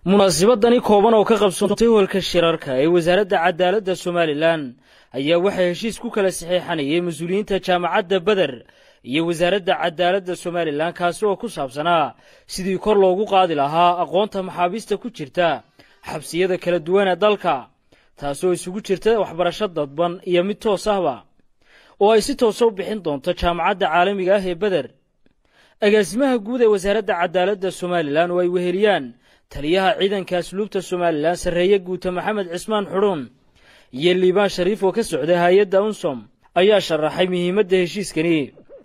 munaasabadani kooban oo ka qabsoontay hoolka shirarka ee wasaaradda cadaaladda somalilan ayaa waxaa heshiis ku kala saxeexanayay mas-uuliyiinta jaamacadda beder iyo wasaaradda cadaaladda somalilan kaasi oo ku saabsanaa sidii kor loogu qaadi lahaa aqoonta maxaabiista ku jirta xabsiyada kala duwan ee dalka taasoo isugu jirta waxbarasho dadban iyo mid toos ahba oo ay si toosa u bixin doonto jaamacadda caalamiga ah ee beder agaasimaha guud ee wasaaradda cadaaladda somalilan oo ay weheliyaan taliyaha ciidanka asluubta somalilan sarreeye guuta maxamed cismaan xudhuun iyo liibaan shariif oo ka socda hay-adda unsom ayaa sharaxay muhiimadda heshiiskani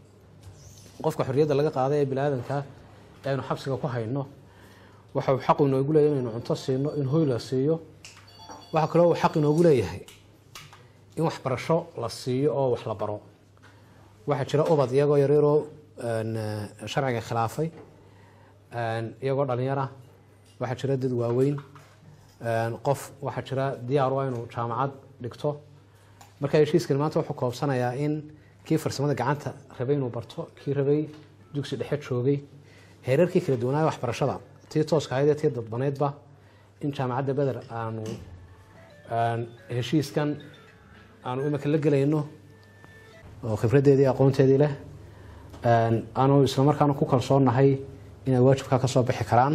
qofka xorriyadda laga qaaday ee biniaadanka ee aynu xabsiga ku hayno waxa uu xaq inoogu leeyahy inaynu cunto siino in hoy la siiyo waxaa kaloo uu xaq inoogu leeyahay in waxbarasho la siiyo oo wax la baro waxaa jira ubad iyagoo yaryaroo sharciga khilaafay iyagoo dhalinyara waxaa jira dad waaweyn qof waxaa jira diyaar u ah inuu jaamacad dhigto marka heshiiskani maanta wuxuu koobsanayaa in kii farsamada gacanta rabay inuu barto kii rabay dugsi dhexe joogay heerarkii kala duwanaayo waxbarashada tii tooska ahayd ee tii dadbaneydba in jaamacadda beder aanu heshiiskan aanu imika la gelayno oo khibraddeedii aqoonteedii leh aanu islamarkaana ku kalsoonnahay inay waajibkaa ka soo bixi karaan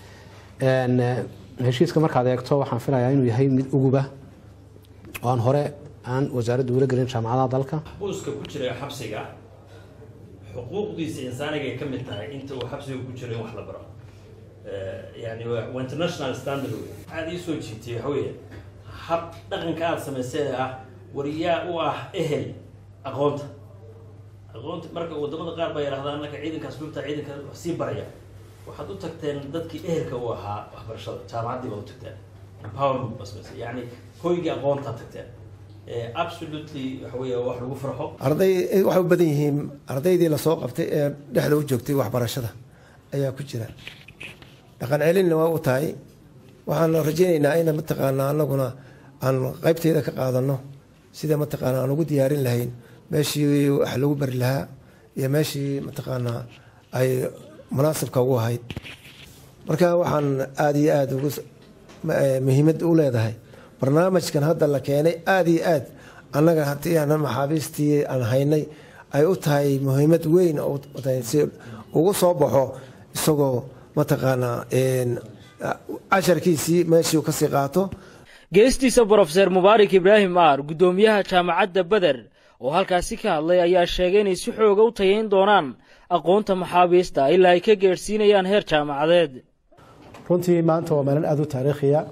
heshiiska markaad eegto waxaan filayaa inuu yahay mid uguba oo aan hore aan wasaaradda ula gelin jaamacadaha dalka buuska ku jira xabsiga xuquuqdiisa insaanigay ka mid tahay inta uu xabsiga ku jiro in wax la baro yani waa international standard wey aada ii soo jiitay waxa weeye hab dhaqanka aada samayseen ah wariyaa u ah ehel aqoonta aqoonta marka wadamada qaar baa yidhahdaa anaka ciidanka asluubta ciidanka wax sii baraya waxaad u tagteen dadkii ehelka u ahaa waxbarashada jaamacaddii baad u tagteen empowerment baa samaysay yani hoygii aqoontaad tagteen absolutely waxa weeye wax lagu farxo arday waxay u badan yihiin ardaydii lasoo qabtay ee dhexda u joogtay waxbarashada ayaa ku jira dhaqan celinna waa u tahay waxaan rajaynaynaa in mataqaanaa anaguna aan qaybteeda ka qaadano sida mataqaanaa aan ugu diyaarin lahayn meeshii wax lagu bari lahaa iyo meeshii mataqaanaa ay munaasibka ugu ahayd marka waxaan aada iyo aada ugu muhiimad u leedahay barnaamijkan hadda la keenay aada iyo aad annaga haddii aan maxaabiistii aan haynay ay u tahay muhiimad weyn si ugu soo baxo isagoo mataqaanaa casharkiisii meeshii kasii qaato geestiisa brofeser mubaarak ibraahim aar guddoomiyaha jaamacadda beder oo halkaasi ka hadlay ayaa sheegay inay si xooga u tayayn doonaan aqoonta maxaabiista ilaa ay ka geedhsiinayaan heer jaamacadeed runtii maanta waa maalin aada u taariikhiya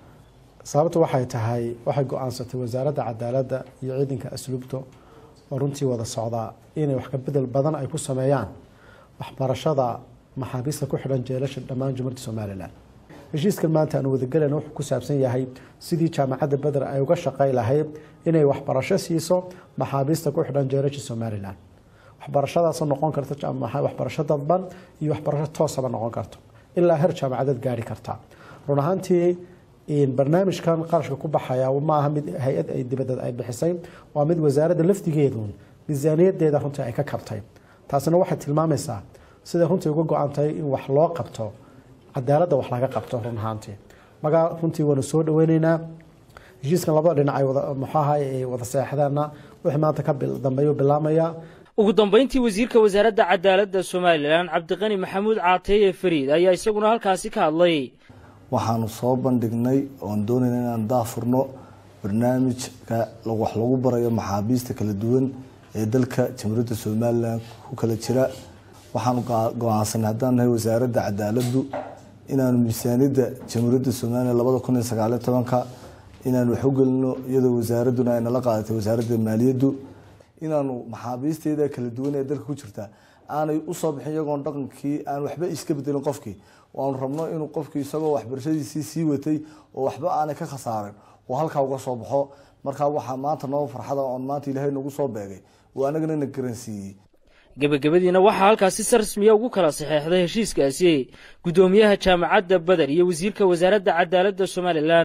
sababtu waxay tahay waxay go-aansatay wasaaradda cadaaladda iyo ciidanka asluubta oo runtii wada socdaa inay wax ka bedel badan ay ku sameeyaan waxbarashada maxaabiista ku xidhan jeelasha dhammaan jumhuurta somalilan heshiiskan maanta aanu wadagelayna wuxuu ku saabsan yahay sidii jaamacadda beder ay uga shaqay lahayd inay waxbarasho siiso maxaabiista ku xidhan jeelasha somalilan waxbarashadaasoo noqon karta waxbarasho dadban iyo waxbarasho toosaba noqon karto ilaa heer jaamacadeed gaari karta run ahaantii barnaamijkan qarashka ku baxaya maaha mid hay-ad ay dibadeed ay bixisay waa mid wasaaradda laftigeedu miisaaniyadeeda runtii ay ka kabtay taasina waxay tilmaamaysaa siday runtii uga go-antahay in wax loo qabto cadaaladda wax laga qabto run ahaantii magaa runtii waanu soo dhaweyneynaa heshiiskan labada dhinac ay wada muxuaha ay wada seexdeenna wixii maanta ka dambeeyu bilaamaya ugu dambayntii wasiirka wasaaradda cadaaladda somalilan cabdiqani maxamuud caateeye fariid ayaa isaguna halkaasi ka hadlay waxaanu soo bandhignay oon doonayna inaan daafurno barnaamijka wax lagu barayo maxaabiista kala duwan ee dalka jamhuuriyadda somalilan ku kala jira waxaanu go-aansanay haddaan nahay wasaaradda cadaaladdu inaanu miisaaniyadda jamhuuriyadda somalilan labada kun iyo sagaaliyo tobanka inaanu wax u gelino iyadoo wasaaradduna ay nala qaadatay wasaaradda maaliyaddu inaanu maxaabiisteeda kala duwan ee dalka ku jirta aanay usoo bixin iyagoon dhaqankii aan waxba iska bedelin qofkii waanu rabno inuu qofkii isagoo waxbarashadiisii sii watay oo waxba aanay ka khasaarin oo halkaa uga soo baxo markaa waxaa maanta noo farxada oon maanta ilaahay nagu soo beegay oo anagana na garansiiyey gebagabadiina waxaa halkaasi si rasmiya ugu kala saxeexday heshiiskaasi guddoomiyaha jaamacadda beder iyo wasiirka wasaaradda cadaaladda somalilan